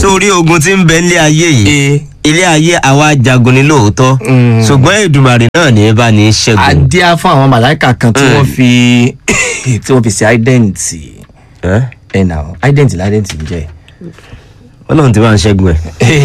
sórí ogun tí ń bẹ nílé ayé yìí ee ilé ayé àwa jagun ni lóòótọ́ Mm. ṣùgbọ́n Èdùmàrè náà ní bá ní í ṣẹ́gun. adíá fún àwọn màláìka kan tí Mm. wọ́n fi tí wọ́n fi ṣe identi Ẹ́? ẹ̀ nà identi la identi ń jẹ́ Ọlọ́run ti máa ń ṣẹ́gun ẹ̀.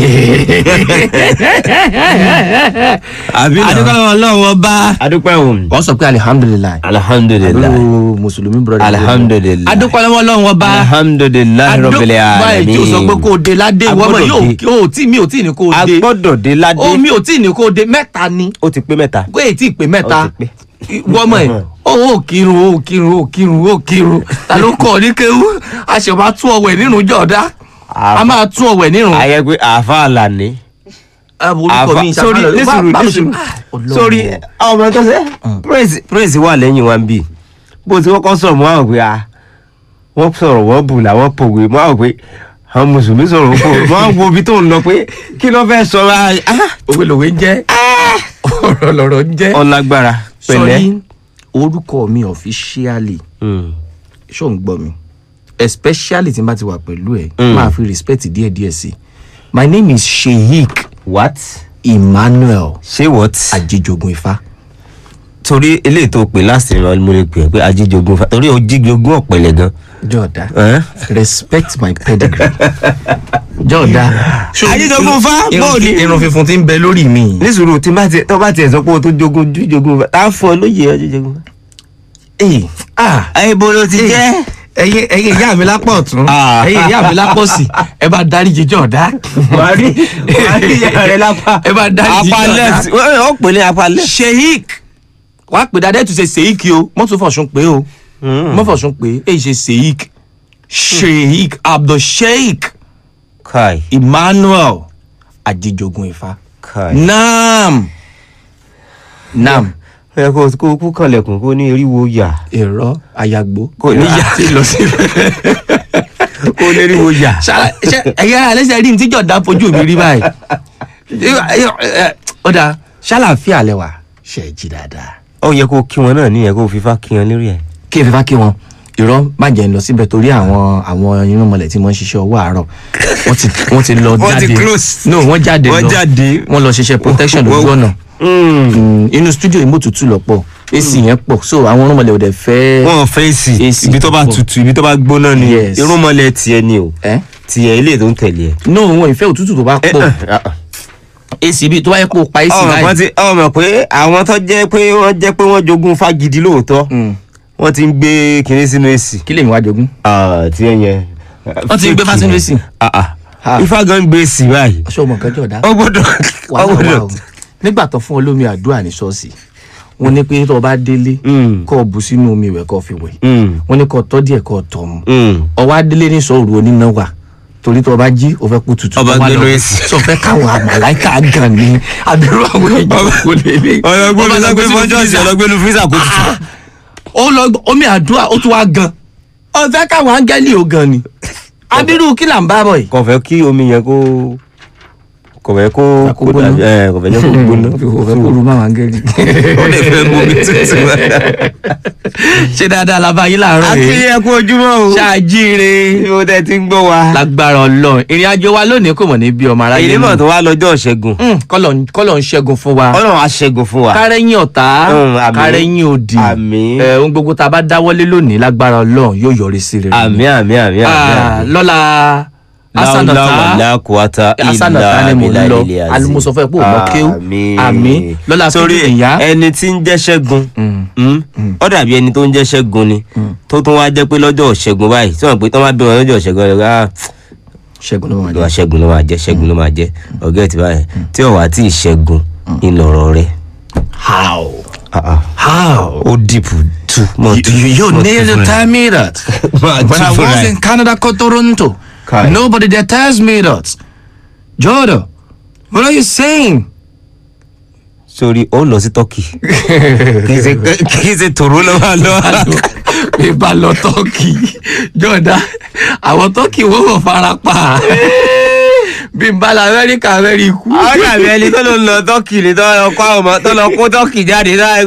àbí náà adúgbò ọlọ́run ọba adúpẹ́ o wọ́n sọ pé alihamudulilayi alhamdulilayi àbúrò mùsùlùmí brother alhamdulilayi adúgbò ọlọ́run ọba alhamdulilayi rabbil báyìí tí o sọ pé alamin. kó o de ládé A wọ́n mọ̀ gbọ́dọ̀ yóò dé. yóò tí mi ò tí ní kó o a de gbọ́dọ̀ dé ládé ó mi ò tí ní kó o de mẹ́ta ni ó ti pé mẹ́ta. kó èyí tí ì pé mẹ́ta Ó ti pé. wọ́n mọ̀ ẹ́ ó ò kírun ó kírun ó kírun ó kírun ta ló kọ́ ọ ní kéwú a ṣe máa tún ọwẹ́ nínú jọ̀ọ́dá a máa tún ọwẹ́ nínú. ayẹ pé àáfà àlàní. orúkọ mi sórí nísùrù nísùrù sórí ọmọ tó ṣe praise praise wà lẹ́yìn wa ń bì bó ti kọ́kọ́ sọ̀rọ̀ mọ́ àwọn pé a wọ́n sọ̀rọ̀ wọ́n bù làwọn pòwe mọ́ àwọn pé àwọn mùsùlùmí sọ̀rọ̀ wọ́n pòwe mọ́ àwọn ibi tó ń lọ pé kí ló fẹ́ sọ ra òwe lòwe ń jẹ́ ọ̀rọ̀ lọ̀rọ̀ ń jẹ́ ọlágbára pẹ̀lẹ́. sọrí orúkọ mi officially Mm. ṣó ń gbọ́ mi especially tí n bá ti wà pẹ̀lú ẹ̀ Mm. máa fi respect díẹ̀díẹ̀ sí my name is sheik what emmanuel ṣé what. ajijogun ifá torí eléyìí tó pè láti ìran mo lè pè é pé ajíjogun fa torí ojíjogun ọ̀pẹ̀lẹ̀ gan. jọ̀ọ́dá Ẹ́n? respect my pedigree jọ̀ọ́dá Ajíjogun Ifá, irun- bóò ni? irun funfun tí ń bẹ lórí mi ní sùúrù tí bá tiẹ̀ tó bá tiẹ̀ sọ pé o tó jogun jíjogun fa tá a fọ lóye ajíjogun fa. ee ah ẹ ibo ló ti jẹ́. ẹyin ẹyin ìyá mi lápá ọ̀tún Ah. ẹyin ìyá mi lápá òsì ẹ bá dárí jíjọ ọ̀dá. wàá rí wàá rí ìyá rẹ lápá. ẹ bá dárí jíjọ apá ọ̀dá. left wọ́n ó pè ní apá left. sheik wàá pè dáadé tún ṣe sheik o mọ́tò fọ̀sùn pé o mọ́fọ̀sùn pé èyí ṣe sheik sheik abdul sheik kai emmanuel ajijogun ifá kai. naam naam ẹ kó kó kú kànlẹ̀kùn kó ní eriwo yà èrò ayagbo Kò ní yà. àti lọ sí. kó ní eriwo yà. Ṣá- ṣé ẹ̀yà alẹ́sẹ̀ rí ní tíjọ́ dá fojú mi rí báyìí. ó dáa ṣàlàáfíà lẹ́wà ṣe é jí dáadáa. ó yẹ kó kí wọn náà níyẹn kó fífa kí wọn lérí ẹ. kí efifa kí wọn irọ́ má jẹ́ ń lọ síbẹ̀ torí àwọn àwọn irúnmọlẹ̀ tí wọ́n ń ṣiṣẹ́ ọwọ́ àárọ̀ wọ́n ti wọ́n ti lọ Wọ́n ti jáde close. no wọ́n jáde Wọ́n lọ jáde. wọ́n lọ ṣiṣẹ́ protection Wọ́n- lójú ọ̀nà Mm. Mm, inú studio ìmọ̀tútù lọ́pọ̀ ac yẹn pọ̀ so àwọn irúnmọlẹ̀ ò dẹ̀ fẹ́ wọn fèsì AC ibi tó bá pọ̀. tutù ibi tó bá gbóná ni Yes. irúnmọlẹ̀ tiẹ̀ ni o ẹ́ tiẹ̀ ilé tó ń tẹ̀lé ẹ. no wọn ìfẹ́ òtútù tó bá pọ̀ ac bíi tó bá yẹ kó o pa ac ọmọ kan báyìí ti ọmọ pé àwọn tó jẹ́ pé wọ́n jẹ́ pé wọ́n jogún fagidi lóòótọ́ Mm, wọ́n ti ń gbé kinní sínú èsì. kí lèmi wá jogún. tí ẹ yẹn. Wọ́n ti ń gbé fá sínú AC? Ah, Ah. ah. ifá gan ń gbé èsì báyìí. aṣọ ọmọ kan jọ̀dá. ó gbọ́dọ̀ ó wàhálà wà gbọ́dọ̀. o nígbà tó fún olómi àdúrà ní ṣọ́ọ̀ṣì wọ́n ní pé tó o bá délé Mm. kó o bù sínú omi ìwẹ̀ kó o fi wẹ̀ Mm, wọ́n ní kó o tọ́ díẹ̀ kó o tọ̀ mu mm. ọwọ́ adélé ní sọ̀rọ̀ oníná wà torí tó o bá jí o fẹ́ kú tutù Ọba tó wà gbé lọ- lórí èsì. sọ fẹ́ káwọn àmàláìka gan ni àbẹ̀rù àwọn èèyàn kò lè lè ọlọgbẹnu Ọba lọ gbé lọgbẹnu sínú fọjọsì freezer. ọlọgbẹnu fírísà kò tutù. ó lọ gbọ́- omi àdúrà ó tún wá gan ọ fẹ́ káwọn áńgẹ́lì ó gan ni abirú kí là ń bá bọ̀ yìí. kò fẹ́ kí omi yẹn kó kò fẹ́ kó Kó gbóná. dà- ẹ, kò fẹ́ jẹ́ kó gbóná. kò fẹ́ kó ru máwọn áńgẹ́lì. ó lè fẹ́ mú omi tútù. ṣé dáadáa la bá yín láàárọ̀ àti yìí ẹ kú ojúmọ́ o. ṣáàjíire bí o tẹ ti ń gbọ́ wa. lágbára ọlọ́run ìrìn àjò wa lónìí kò mọ̀ ní bí ọmọ aráyé èyí mọ̀ tó wá lọ́jọ́ ṣẹ́gun. Mm, kọ́lọ̀ kọ́lọ̀ ń ṣẹ́gun fún wa ọlọ́run á ṣẹ́gun fún wa. kárẹ́yìn ọ̀tá Mm, àmín. kárẹ́yìn òdì Àmín. Eh, ohun gbogbo tá a bá dáwọ́lé lónìí lágbára ọlọ́run yóò yọrí sí rere àmì àmì àmì Ah, àmì. lọ́la láwùláwà asánàtà lákùúwátá asánàtà ni mò ń lọ alimuso fẹ́ pé ò mọ kéwù àmì lọ́la sórí fídíò ìyá ẹni tí ń jẹ́ ṣẹ́gun Mm. mm, ó dàbí ẹni tó ń jẹ́ ṣẹ́gun ni tó tún wá jẹ́ pé lọ́jọ́ ṣẹ́gun báyìí tí wọ́n pè tán bá bí wọn lọ́jọ́ ṣẹ́gun ẹ̀ ká ṣẹ́gun ló máa lọ́wọ́ jẹ́ ṣẹ́gun ló máa jẹ́ ṣẹ́gun ló máa jẹ́ ọ̀gá ẹ̀ tí báyìí tí ò wá tí ì ṣẹ́gun ìlọ̀rọ̀ rẹ̀ how Ah, ah. how ó dìpù tú mọ́ you, tú you, you mọ́ need tú to fúnra ẹ̀. tell me that Máa when tú I fúnra was ẹ̀. in Canada called Toronto Kai. nobody there tells me that Jordan what are you saying sórí ó lọ sí turkey kì í ṣe kì í ṣe tòró lọ́wọ́ lọ́wọ́. bí bá lọ tọ́kì jọ̀dá àwọn tọ́kì wọ́n wọ̀ fara pa bí n bá la amẹ́ríkà amẹ́ríkù. àwọn dàbí ẹni tó ló ń lọ tọ́kì ni tó lọ kó àwọn ọmọ tó lọ kó tọ́kì jáde náà ẹgbẹ́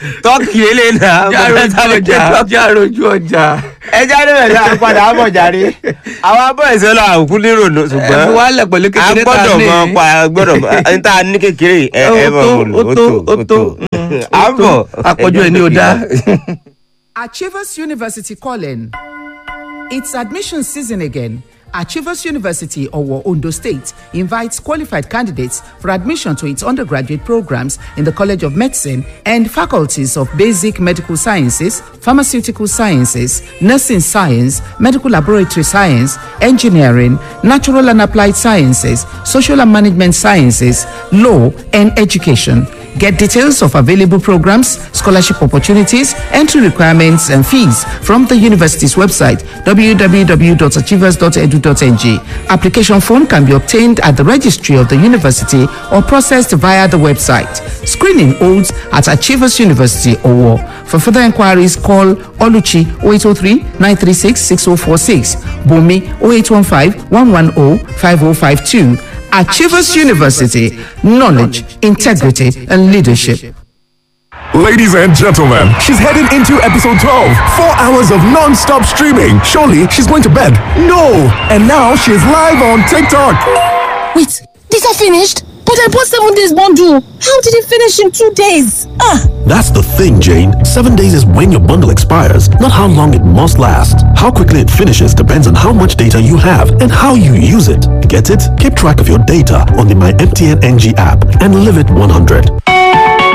tọ́kì lélẹ̀ náà járojú ọjà járojú ọjà. ẹ jáde bẹ̀rẹ̀ náà padà á bọ̀ jáde àwọn abọ́ ẹ̀sẹ̀ lọ àkú nírò ẹ fi ṣùgbọ́n wálẹ̀ pẹ̀lú a kékeré tá a gbọ́dọ̀ ní. mọ pa a gbọ́dọ̀ mọ ẹni tá a ní kékeré ẹ ẹ mọ̀ ó mọ̀ lò tó ó tó ó tó à ń bọ̀ àpọ̀jù ẹ̀ ní o dá. Achievers University calling. It's admission season again. Achievers University, Owo, Ondo State, invites qualified candidates for admission to its undergraduate programs in the College of Medicine and faculties of Basic Medical Sciences, Pharmaceutical Sciences, Nursing Science, Medical Laboratory Science, Engineering, Natural and Applied Sciences, Social and Management Sciences, Law, and Education. Get details of available programs, scholarship opportunities, entry requirements, and fees from the university's website www.achievers.edu.ng. Application form can be obtained at the registry of the university or processed via the website. Screening holds at Achievers University Owo. For further inquiries, call Oluchi 0803 936 6046, Bumi 0815 110 5052. Achievers University, knowledge, integrity, and leadership. Ladies and gentlemen, she's heading into episode 12. Four hours of non stop streaming. Surely she's going to bed. No! And now she's live on TikTok. Wait, these are finished? But I bought seven days bundle. How did it finish in two days? Ah! That's the thing, Jane. Seven days is when your bundle expires, not how long it must last. How quickly it finishes depends on how much data you have and how you use it. Get it? Keep track of your data on the My MTN NG app and live it 100.